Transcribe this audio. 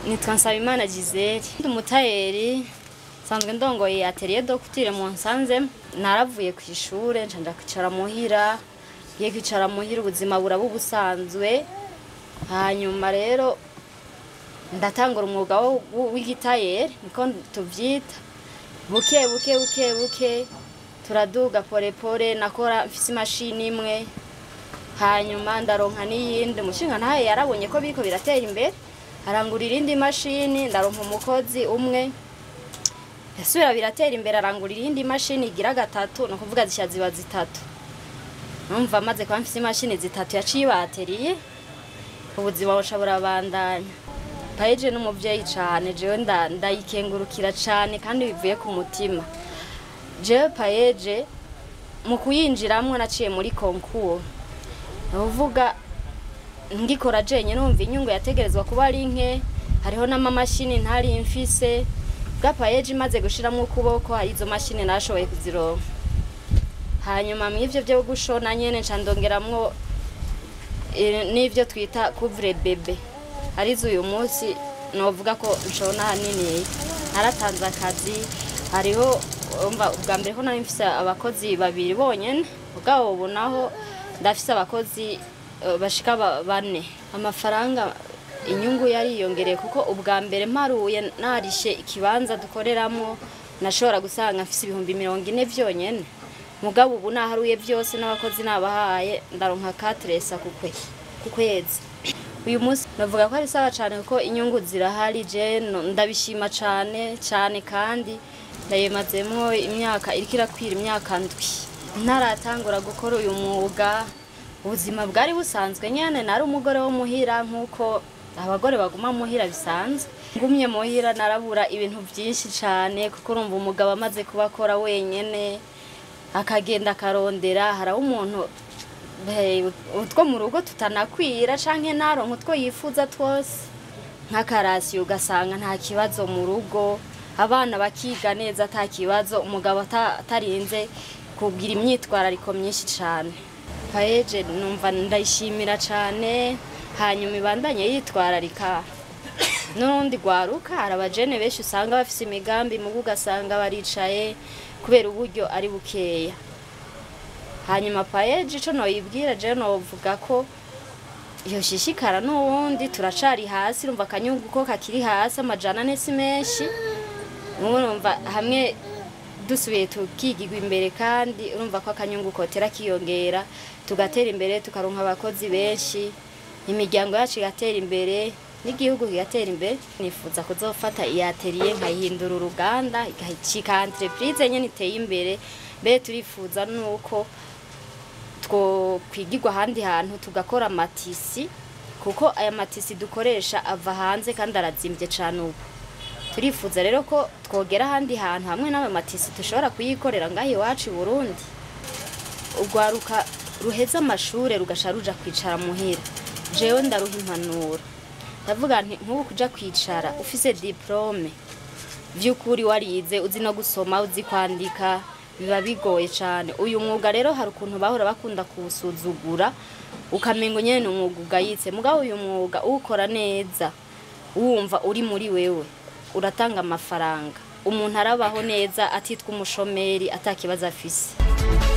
nitwa Nsabimana Gisele ndi umutayeri nsanzwe ndongoye atelier do kutire mu nsanze naravuye ku ishure nca ndakwicara muhira ngiye kwicara muhira ubuzima buraba ubusanzwe hanyuma rero ndatangura umwuga wo- wo- w'igitayeri niko tuvyita buke buke buke buke turaduga pore pore nakora mfise imashini imwe hanyuma ndaronka n'iyindi umushinga ntaye yarabonye ko biriko biratera imbere arangura irindi mashini ndaronka umukozi umwe yasubira biratera imbere arangura irindi mashini igira gatatu ni ukuvuga zishya ziba zitatu numva maze kuba mfise imashini zitatu yaciye ibateriye ubuzima buca burabandanya payeje n'umuvyeyi cane jewe nda- ndayikengurukira cane kandi bivuye ku mutima jewe payeje mu kuyinjiramwo naciye muri konkuru uvuga ngikora jenye numva inyungu yategerezwa kuba ari nke hariho n'amamashini ntari mfise bwapayeje imaze gushiramwo ukuboko hari izo mashini nashoboye kuzironka hanyuma mw'ivyo vyo gushona nyene nca ndongeramwo eh, n'ivyo twita couvre bebe arizo uyu munsi novuga ko nshona hanini naratanze akazi hariho umva ubwa mbere ko nari mfise abakozi babiri bonyene ubwabo ubu naho ndafise abakozi eh, bashika ba- bane amafaranga inyungu yariyongereye kuko ubwa mbere mparuye narishe ikibanza dukoreramo nashobora gusanga mfise ibihumbi mirongo ine vyonyene mugabo ubu naharuye vyose n'abakozi nabahaye ndaronka katresa ku kwe- ku kwezi uyu munsi navuga ko ari sawa cane kuko inyungu zirahari je no- ndabishima cane cane kandi ndayemazemwo imyaka iriko irakwira imyaka ndwi ntaratangura gukora uyu mwuga ubuzima bwari busanzwe nyene nari umugore wo muhira nk'uko abagore baguma muhira bisanzwe ngumye muhira narabura ibintu vyinshi cane kuko urumva umugabo amaze kuba akora wenyene akagenda akarondera haraho umuntu Hey, utwo mu rugo tutanakwira canke naronka utwo yifuza twose nk'akarasiyo ugasanga nta kibazo mu rugo abana bakiga neza ata kibazo umugabo ata- atarinze kugira imyitwarariko myinshi cane payeje numva ndayishimira cane hanyuma ibandanye yitwararika n'urundi rwaruka hari abajene benshi usanga bafise imigambi mugo ugasanga baricaye kubera uburyo ari bukeya hanyuma payeje ico noyibwira je novuga ko yoshishikara n'uwundi turacari hasi urumva akanyungu ko kakiri hasi amajana ane si menshi urumva hamwe dusubiye tukigirwa imbere kandi urumva ko akanyungu kotera kiyongera tugatera imbere tukaronka abakozi benshi imiryango yacu igatera imbere n'igihugu kigatera imbere nifuza kuzofata iyi atelier nkayihindura uruganda ikahicika entreprise nyene iteye imbere mbere turifuza nuko twokwigirwa ahandi hantu tugakora amatisi kuko aya matisi dukoresha ava hanze kandi arazimbye cane ubu turifuza rero ko twogera ahandi hantu hamwe n'ayo matisi dushobora kuyikorera ngaho iwacu i burundi urwaruka ruheza amashure rugasha ruja kwicara muhira jewe ndaruha impanuro ndavuga nti nk'ubu kuja kwicara ufise diplome vy'ukuri warize uzi no gusoma uzi kwandika biba bigoye cane uyu mwuga rero hari ukuntu bahora bakunda kuwusuzugura ukamengo nyene ni umwuga ugayitse mugabo uyu mwuga uwukora neza wumva uri muri wewe uratanga amafaranga umuntu arabaho neza atitwa umushomeri atakibazo afise